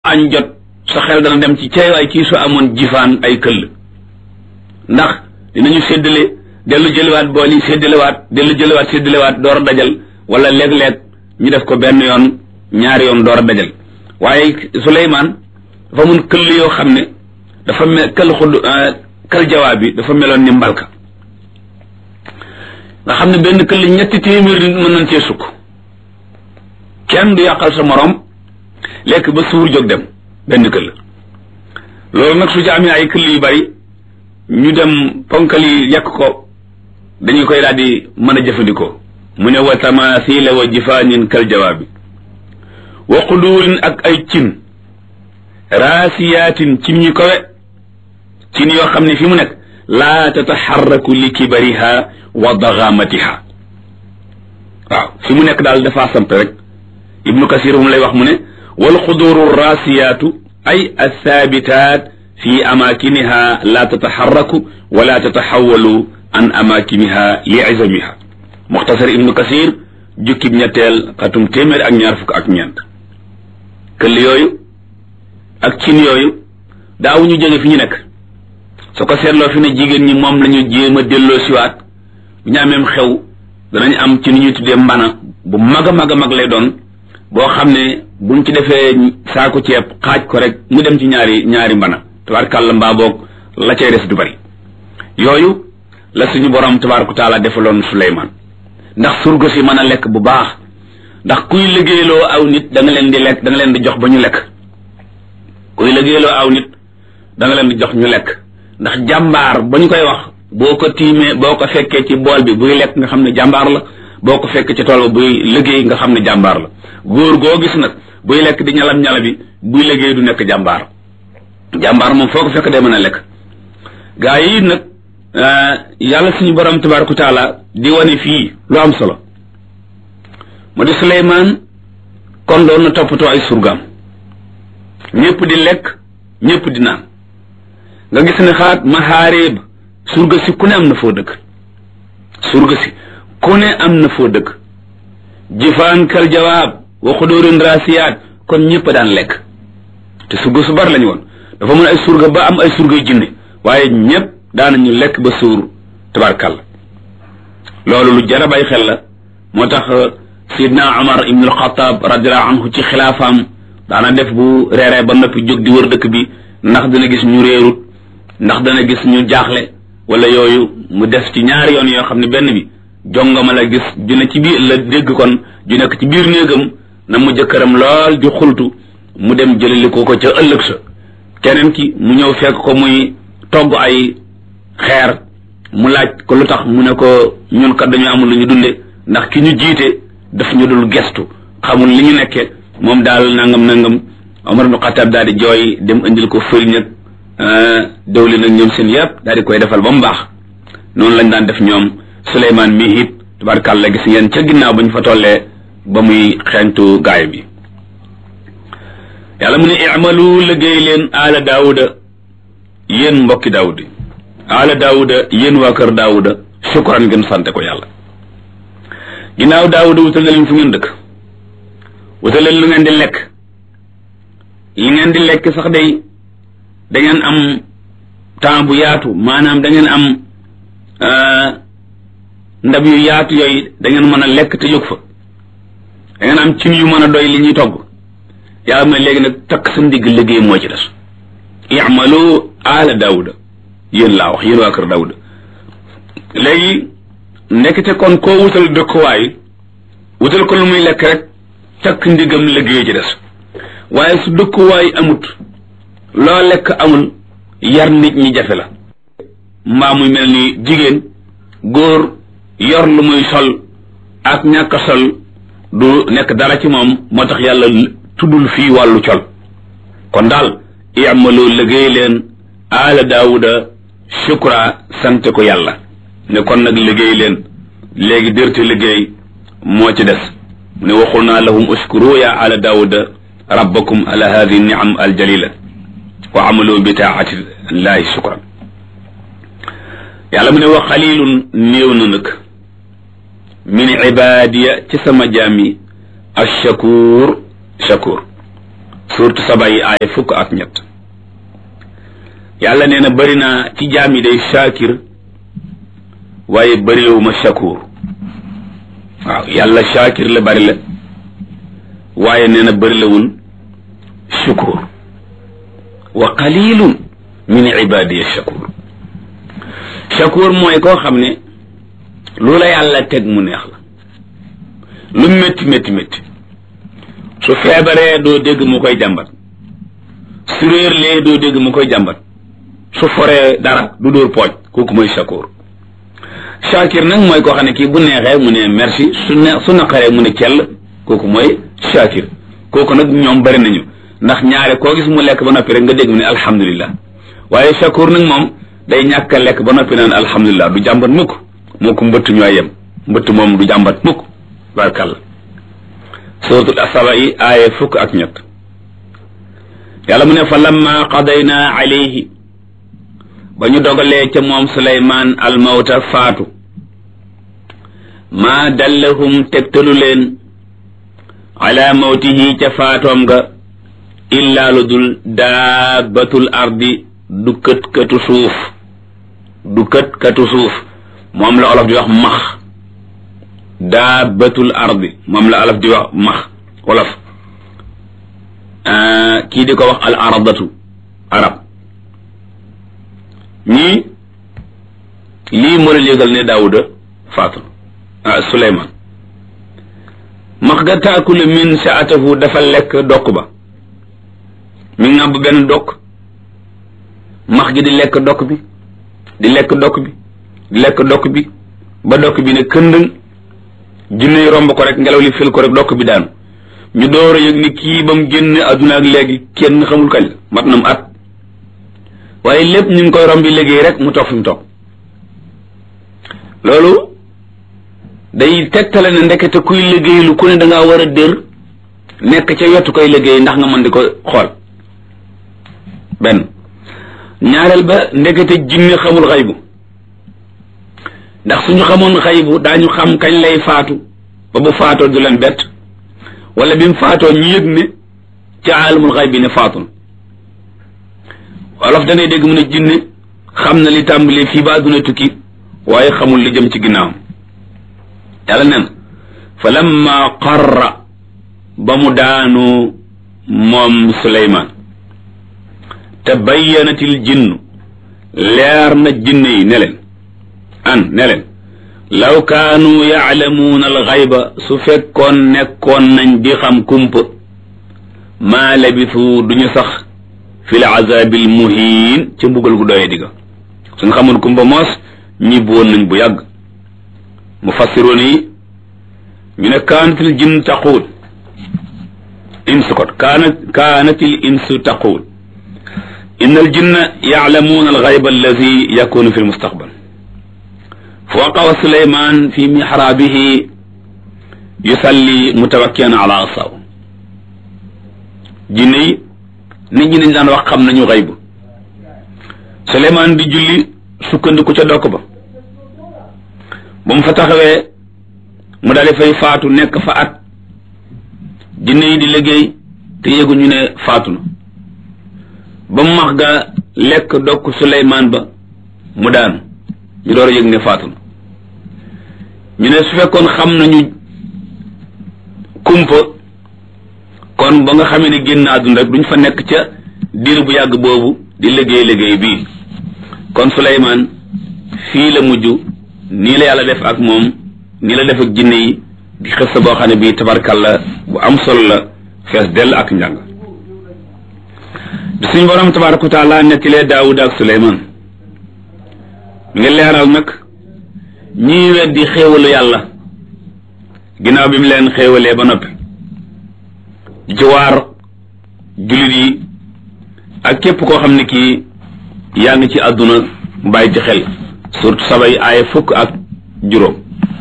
añ jot sa xel dana dem ci cay waay kii su amoon jifaan ay këll ndax dinañu séddale dellu jëliwaat bool yi séddalewaat dellu jëliwaat séddalewaat door a dajal wala léeg-léeg ñu def ko benn yoon ñaari yoon door a dajal waaye Suleymaan dafa mun këll yoo xam ne dafa mel këll xud kël jawaab bi dafa meloon ni mbalka nga xam ne benn këll ñetti téeméer nit mën nañ cee sukk kenn du yàqal sa morom lekk ba suur jóg dem benn këll loolu nag su ci amee ay këll yu bari ñu dem ponkal yi yàq ko dañu koy daal di mën a jëfandikoo mu ne wa tamathila wa jifaanin kal jawaabi wa quduurin ak ay cin raasiyaatin cin ñu kowe cin yoo xam ne fi mu nekk laa tataxarraku li kibariha wa dagamatiha waaw fi mu nekk daal dafaa samp rek ibnu kasir mu lay wax mu ne wal quduuru raasiyaatu ay athaabitat fi amakiniha la tataxarraku wala tataxawalu an amakiniha li izamiha muxtasar ibnu kasir jukkib ñetteel xatum téeméer ak ñaar fukk ak ñeent këll yooyu ak cin yooyu daaw ñu jóge fi ñu nekk su ko seetloo fi ne jigéen ñi moom lañu jéem a delloo siwaat bu ñu ameem xew danañ am ci ni ñuy tuddee mbana bu mag a mag a mag lay doon boo xam ne buñ ci defee saako ceeb xaaj ko rek mu dem ci ñaari ñaari mbana tabaarkàlla mbaa boog la cay des du bari yooyu la suñu borom tabaaraka taala defaloon Suleymaan ndax surga si mën a lekk bu baax ndax kuy liggéeyloo aw nit da nga leen di lekk da nga leen di jox ba ñu lekk kuy liggéeyloo aw nit da nga leen di jox ñu lekk ndax jàmbaar ba ñu koy wax boo ko tiimee boo ko fekkee ci bool bi buy lekk nga xam ne jàmbaar la boo ko fekkee ci tool ba buy liggéey nga xam ne jàmbaar la góor goo gis nag buy lekk di ñalam ñala bi buy liggéey du nekk jàmbaar jàmbaar moom foo ko fekk day mën a lekk gaa yi nag yàlla suñu borom tabaaraka taala di wane fii lu am solo mu di Suleymaan kon doon na toppatoo ay surgaam ñëpp di lekk ñëpp di naan nga gis ne xaat maxaareeb surga si ku ne am na foo dëkk surga si ku ne am na foo dëkk jifaan kal jawaab wa xudóorin raasiyaat kon ñëpp daan lekk te surga su bari lañu woon dafa mën ay surga ba am ay surgay jinne waaye ñëpp daanañu lekk ba suur tabarkàlla loolu lu jar a bàyyi xel la moo tax sidna Umar ibn al-Khattab radiallahu anhu ci xilaafaam daana def bu reeree ba noppi jóg di wër dëkk bi ndax dana gis ñu réerut ndax dana gis ñu jaaxle wala yooyu mu def ci ñaari yoon yoo xam ne benn bi jongama la gis ju ne ci biir la dégg kon ju nekk ci biir néegam na mu jëkkëram lool di xultu mu dem jëlali ko ko ca ëllëg sa keneen ki mu ñëw fekk ko muy togg ay xeer mu laaj ko lu tax mu ne ko ñun kat dañu amul lu ñu dunde ndax ki ñu jiite daf ñu dul gestu xamul li ñu nekke moom daal nangam nangam Omar ibn Khattab daal di jooy dem indil ko fëriñ ak dawli nag ñoom seen yëpp daal di koy defal ba mu baax noonu lañ daan def ñoom Suleymaan mi it tabarkàlla gis ngeen ca ginnaaw ba ñu fa tollee ba muy xeeñtu gaay bi yàlla mu ne i'malu liggéey leen aala daawuda yéen mbokki daawudi aala daawuda yéen waa kër daawuda shukran ngeen sante ko yàlla ginnaaw daawuda wutal na leen fu ngeen dëkk wutal leen lu ngeen di lekk li ngeen di lekk sax day da ngeen am temps bu yaatu maanaam da ngeen am ndab yu yaatu yooyu da ngeen mën a lekk te jóg fa da ngeen am cin yu mën a doy li ñuy togg yàlla mooy léegi nag takk sa ndigg liggéey moo ci des i'malu ala daawuda yéen laa wax yéen waa kër daawuda léegi ndekete kon koo wutal dëkkuwaay wutal ko lu muy lekk rek takk ndigam liggéey ci des waaye su dëkkuwaay amut loo lekk amul yar nit ñi jafe la mbaa muy mel ni jigéen góor yor lu muy sol ak ñàkk sol du nekk dara ci moom moo tax yàlla tuddul fii wàllu col kon daal i'malu liggéey leen aala daawuda shukra sant ko yàlla ne kon nag liggéey leen léegi dërte liggéey moo ci des mu ne waxul naa lahum uskuru ya ala daawuda rabbakum ala hadihi niam aljalila wa amalu bi taati llahi shukran yàlla mu ne wa xalilun néew na nag min ibadiya ci sama jaam yi ashakur shakur surtout saba yi aaya fukk ak ñett yàlla nee na bëri naa ci jaam yi day shakir waaye bërilewuma shakur waaw yàlla shakir la bëri la waaye nee na bërilewul shukur wa qalilun min ibadiya shakur shakur mooy koo xam ne lu la yàlla teg mu neex la lu métti métti métti su feebaree doo dégg mu koy jàmbat su réerlee doo dégg mu koy jàmbat su foree dara du dóor pooj kooku mooy shakur shakir nag mooy koo xam ne kii bu neexee mu ne merci su ne su naqaree mu ne cell kooku mooy shakir kooku nag ñoom bari nañu ndax ñaare koo gis mu lekk ba noppi rek nga dégg mu ne alhamdulillah waaye shakur nag moom day ñàkk a lekk ba noppi naan alhamdulillah du jàmbat mukk moo ko mbëtt ñooy yem mbëtt moom du jàmbat mukk barkalla suratul asaba yi aaya fukk ak ñett yàlla mu ne fa lamma qadayna alayhi ba ñu dogalee ca moom suleymaan almawta faatu maa dallahum tegtalu leen ala mawtihi ca faatoom ga illaa lu dul daabatul ardi du kët katu suuf du kët katu suuf moom la olof di wax max daabatul ardi moom la olof di wax max olof kii di ko wax al aradatu arab ñii lii moo leen yëgal ne daawuda faatu ah suleyman max ga taakulu min saatahu dafa lekk dokk ba mi ngàbb benn dokk max gi di lekk dokk bi di lekk dokk bi di lekk dokk bi ba dokk bi ne këndëng jinne yi romb ko rek ngelaw li fil ko rek dokk bi daanu ñu door a yëg ni kii ba mu génn adduna ak léegi kenn xamul kañ la mat na mu at waaye lépp ñu ngi koy rombi liggéey rek mu toog fi mu toog loolu day tegtale ne ndekete kuy liggéey lu ku ne da ngaa war a dër nekk ca wetu koy liggéey ndax nga mën di ko xool benn ñaareel ba ndekete jinne xamul xaybu ndax suñu xamoon xaybu daañu xam kañ lay faatu ba bu faatoo du leen bett wala bi mu faatoo ñu yëg ne ca aalamul xayb bi ne faatu na wolof danay dégg mu ne jinne xam na li tàmbalee fii ba àdduna tukki waaye xamul li jëm ci ginnaawam yàlla nen fa lamma qarra ba mu daanu moom suleymaan te bayyanatil jinnu leer na jinne yi ne leen an ne leen law kaanu yaalamuuna alxayba su fekkoon nekkoon nañ di xam kumpa maa labisu duñu sax fi l azabil muhiin ca mbugal gu doyee digga suñ xamoon kumpa moos ñibbi woon nañ bu yàgg mufassiroon yi ñu ne kaanatil jinn taquul insu kot kaanat kaanatil insu taquul inna al jinna yaalamuuna alxayba alladi yakunu fi lmustaqbal فوقع سليمان في محرابه يصلي متوكئا على عصاه jinne nit ñi dañ daan wax xam nañu xayb Suleymaan di julli sukkandiku ca dokk ba ba mu fa taxawee mu daal di fay faatu nekk fa at jinne yi di liggéey te yëguñu ne faatu na ba mu max ga lekk dokk Suleymaan ba mu daanu ñu door a yëg ne faatu na ñu ne su fekkoon xam nañu kumpa kon ba nga xamee ne génn àdduna rek duñ fa nekk ca diir bu yàgg boobu di liggéey liggéey bii kon Suleymaan fii la mujj nii la yàlla def ak moom nii la def ak jinne yi di xës sa boo xam ne bii tabarkalla bu am solo la fees dell ak njàng di suñ borom tabaraka wa taala nettilee Daawuda ak Suleymaan mi ngi leeral nag ñii weddi xéewalu yàlla ginnaaw bi mu leen xéewalee ba noppi jiwaar jullit yi ak képp koo xam ne kii yaa ngi ci àdduna bàyyi ci xel surtout sabay aaya fukk ak juróom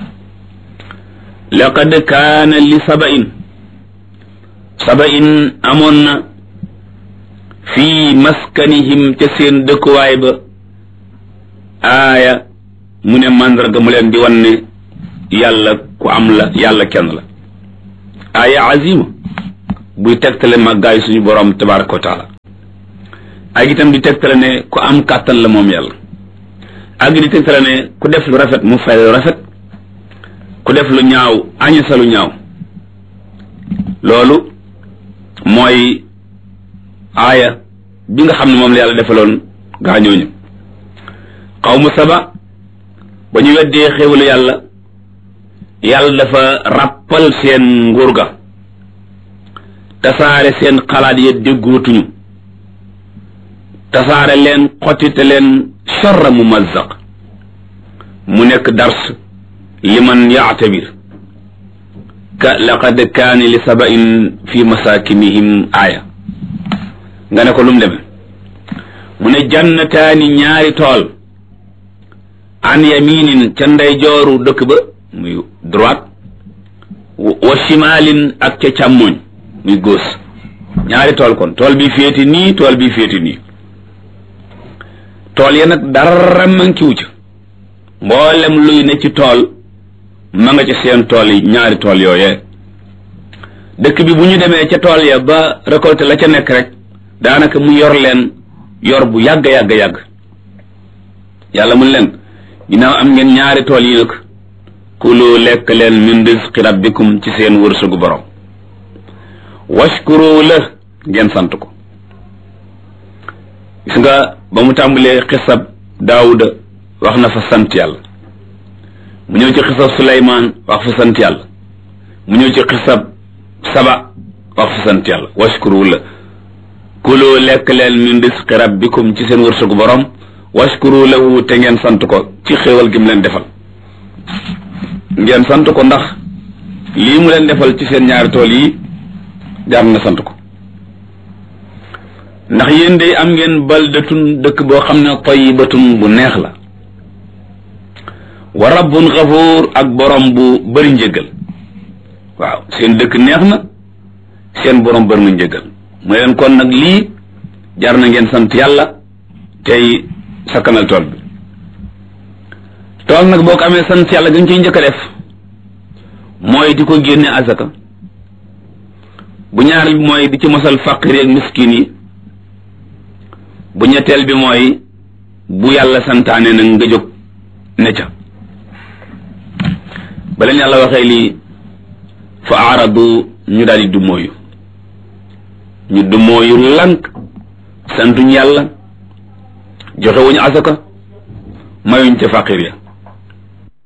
laqad kaana li sabain sabain amoon na fii maskanihim ca seen dëkkuwaay ba aaya mu ne màndarga mu leen di wan ne yàlla ku am la yàlla kenn la aaya azima buy tegtale màggaayu suñu borom tabaraka wa taala ak itam di tegtale ne ku am kàttan la moom yàlla ak di tegtale ne ku def lu rafet mu fay lu rafet ku def lu ñaaw añasa lu ñaaw loolu mooy aaya bi nga xam ne moom la yàlla defaloon gaañooñu xaw mu saba ba ñu weddee xéwalu yàlla yàlla dafa ràppal seen nguur ga tasaare seen xalaat ya déggootuñu tasaare leen xottite leen charra mumazzaq mu nekk dars liman yaatabir ka laqad kaani li sabain fi masakinihim aaya nga ne ko lu mu deme mu ne jannataani ñaari tool an yaminin ca ndeyjooru dëkk ba muy droite wa shimalin ak ca càmmoñ muy gauche ñaari tool kon tool bi féeti nii tool bi féeti nii tool ya nag dara mankiwu ca mboolem luy ne ci tool ma nga ca seen tool yi ñaari tool yooyee dëkk bi bu ñu demee ca tool ya ba récolté la ca nekk rek daanaka mu yor leen yor bu yàgg yàgg yàgg yàlla mun leen ginnaaw am ngeen ñaari tool yi nag kulu lekk leen min rizqi rabbikum ci seen wërsëgu borom washkuru la ngeen sant ko gis nga ba mu tàmbalee xisab daawuda wax na fa sant yàlla mu ñëw ci xisab suleymaan wax fa sant yàlla mu ñëw ci xisab saba wax fa sant yàlla washkuru la kulu lekk leen min rizqi rabbikum ci seen wërsëgu borom washkuru lahu te ngeen sant ko ci xéewal gi mu leen defal ngeen sant ko ndax lii mu leen defal ci seen ñaari tool yi jaar na sant ko ndax yéen day am ngeen baldatun dëkk boo xam ne tayyibatun bu neex la wa rabbun xafuur ak borom bu bëri njëgal waaw seen dëkk neex na seen borom bëri na njëgal mu leen kon nag lii jar na ngeen sant yàlla tey sakkanal tool bi tool nag boo ko amee sant yàlla gën ciy njëkk a def mooy di ko génne azaka bu ñaareel bi mooy di ci mosal faqir ak miskin yi bu ñetteel bi mooy bu yàlla santaane nag nga jóg ne ca ba leen yàlla waxee lii fa aaradu ñu daal di dummóoyu ñu dummóoyu lànk santuñ yàlla joxe wuñu asaka mayuñ ca faqir ya